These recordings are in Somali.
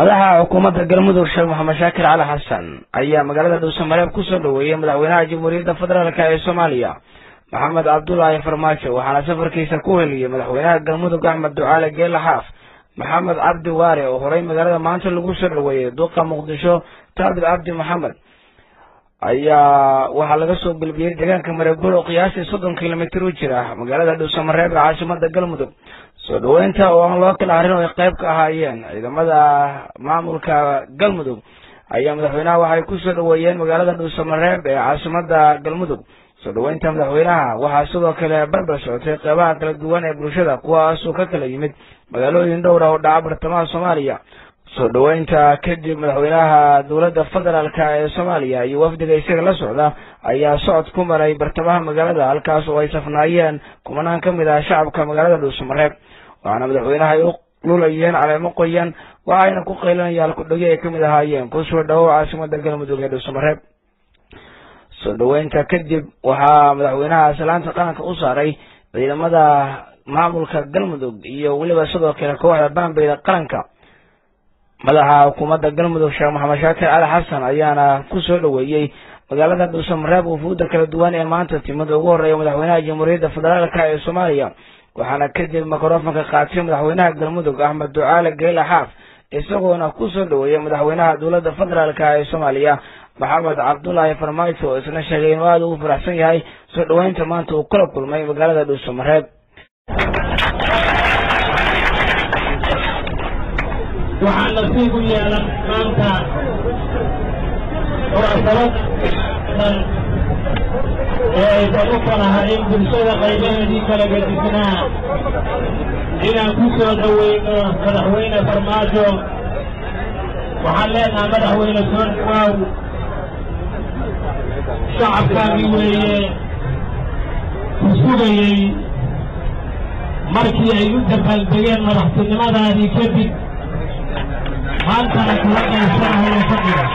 madaxa xukuumadda galmudug sheekh maxamed shaakir cali xasan ayaa magaalada dhuusamareeb kusoo dhaweeyey madaxweynaha jamhuuriyadda federaalk ee soomaaliya maxamed cabdulaahi farmaajo waxaana safarkiisa ku heliyey madaxweynaha galmudug axmed ducaale geela xaaf maxamed cabdi waare oo horey magaalada maanta lagu soo dhaweeyey duqa muqdisho taabit cabdi maxamed ayaa waxaa laga soo gelbiyey deegaanka mareebul oo qiyaastii soddon kilomitir u jira magaalada dhuusamareeb ee caasimada galmudug soo dhaweynta oo aan loo kala harin oo ay qayb ka ahaayeen ciidamada maamulka galmudug ayaa madaxweynaha waxay kusoo dhaweeyeen magaalada dhuusamareeb ee caasimada galmudug soo dhaweynta madaxweynaha waxaa sidoo kale barbar socotay qeybaha kala duwan ee bulshada kuwaasoo ka kala yimid magaalooyin dhowra oo dhaca bartamaha soomaaliya soo dhaweynta kadib madaxweynaha dowladda federaalk ee soomaaliya iyo wafdiga isaga la socda ayaa socod ku maray bartamaha magaalada halkaas oo ay safnaayeen kumanaan ka mid ah shacabka magaalada dhuusamareeb waxaana madaxweynaha ay u lulayeen caleemo qoyan waxayna ku qaylinayaan kudhagi ay kamid ahaayeen kusoo dhawow caasimada galmudug ee dhuusamareeb soo dhaweynta kadib waxaa madaxweynaha salaanta qaranka u saaray ciidamada maamulka galmudug iyo weliba sidoo kale kooxda baanbeyda qaranka madaxa xukuumadda galmudug sheekh maxamed shaakir cali xasan ayaana kusoo dhaweeyey magaalada dhuusamareeb wufuudda kala duwan ee maanta timid ugu horeeya madaxweynaha jamhuuriyadda federaalk ee soomaaliya waxaana kadib mikrofonka qaatay madaxweynaha galmudug axmed ducaale geela xaaf isagoona kusoo dhaweeyey madaxweynaha dowladda federaalk ee soomaaliya maxamed cabdulaahi farmaajo oo isna sheegay inuu aada ugu faraxsan yahay soo dhaweynta maanta uu kala kulmay magaalada dhuusamareeb waxaa nasiib u yeelan maanta munaasabad dhan ee aysan u falahayn bulshada qaybaheedii kala gadisnaa inaan ku soo dhoweyno madaxweyne farmaajo waxaan leenaha madaxweyne soo dhawaaw shacabkaagii weeye ku sugayey markii ay u dabaaldegeen madaxtinimadaadii kadib maantana kula qaybsanahayo fadhiga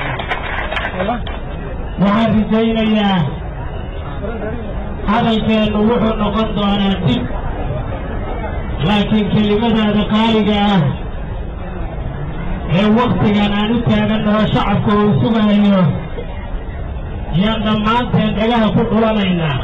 waxaan rajaynayaa hadalkeennu wuxuu noqon doonaa dib laakiin kelimadaada qaaliga ah ee waktigan aan u taagannaho shacabka uu sugahayo yaan dhammaanteen dhagaha ku dhulanaynaa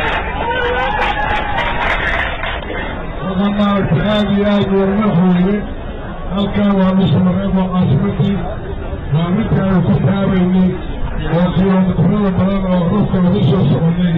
maaragta aad iyo aad uuma hooye halkan waa dhuusamareeb waa caasimadii waa midkaanu ku taabaynay oo kilomitirada badan oo dhulka lagu soo soconay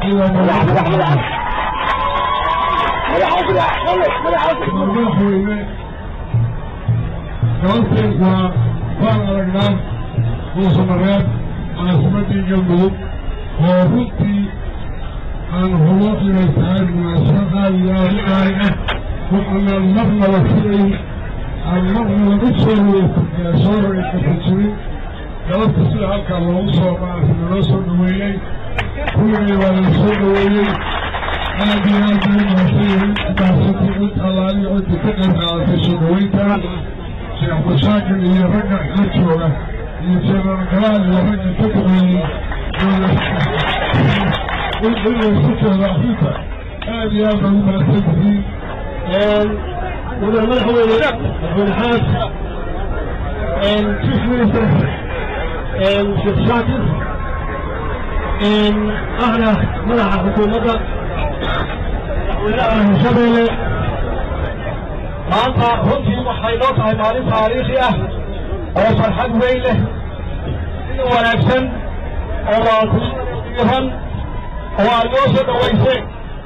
madaxweyne sababtay waa waan aragnaa dhuusamareeb caasimadii galmudug oo runtii aan hubo inay tahay munaasabad aad iyo aad u qaali ah waxaanaan marnaba filayn aan marnaba u soo soo rogaykafajirin galabta sida halkaa loogu soo maarata naloo soo dhaweeyey kuligay waa la soo dhaweeyey aad iyo aad bay mahadsanyihin mahadsantii cid allaaliyo cidda ka qayb qaadatay soo dhaweynta sheekh mashaakil iyo ragga la jooga iyo jeneral galaal iyo ragga ka duqeeyey inlaysujooda arrinta aad iyo aad bay u mahadsan tihiin mudane madaxweyne madaxweyne xaas chief minister sheekh shaakir ahna madaxa xukuumadda madaxweynaha hirshabeelle maanta runtii waxay noo tahay maalin taariikhi ah oo farxad weyn leh sida wanaagsan oo waatiran oo aad noo soo dhawayseen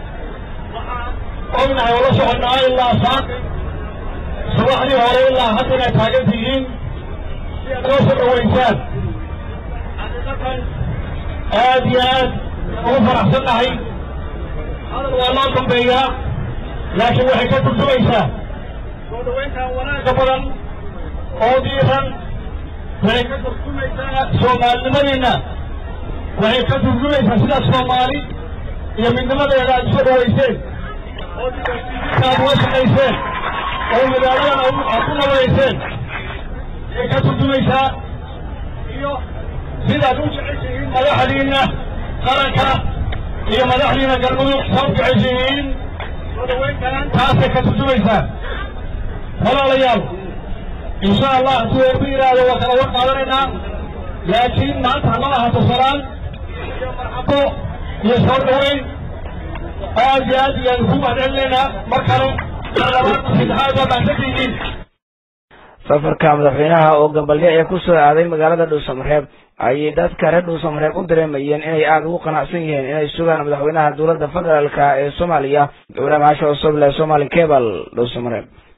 ognahay oo la soconnaa ilaa saaqi subaxdii hore ilaa hadda inaad taagan tihiin si aad noo soo dhawaysaan xaqiiqatan aad iyo aad ugu faraxsan nahay hadal waa loo dambeeyaa laakiin waxay ka turjumaysaa soo dhawayntan wanaagga badan oo diiran waxay ka turjumaysaa soomaalinimadeenna waxay ka turjumaysaa sidaad soomaali iyo midnimadeeda aad usoo dhawayseen oo aad uga shaqayseen oo magaaladan aad ku nabadayseen ayay ka turjumaysaa iyo sidaad u jeceshihiin madaxdiinna qaranka iyo madaxdiina galmudug saa u jeceshihiin soo dhawayntan taasay ka turjumaysaa walaalayaal insha allah hadduu eeba yidhaahdo waa kala war qaadanaynaa laakiin maanta hama ahaato salaan iyo marxabo iyo soo dhaweyn aad iyo aad iyaan ku mahadcelinaynaa mar kale saddexaad waa mahadsantihiin safarka madaxweynaha oo gambalyo ee ku soo aaday magaalada dhuusamareeb ayay dadka reer dhuusamareeb u dareemayeen inay aada ugu qanacsan yihiin inay sugaan madaxweynaha dowladda federaalka ee soomaaliya ibraahim xasha cusub le somali cable dhuusamareeb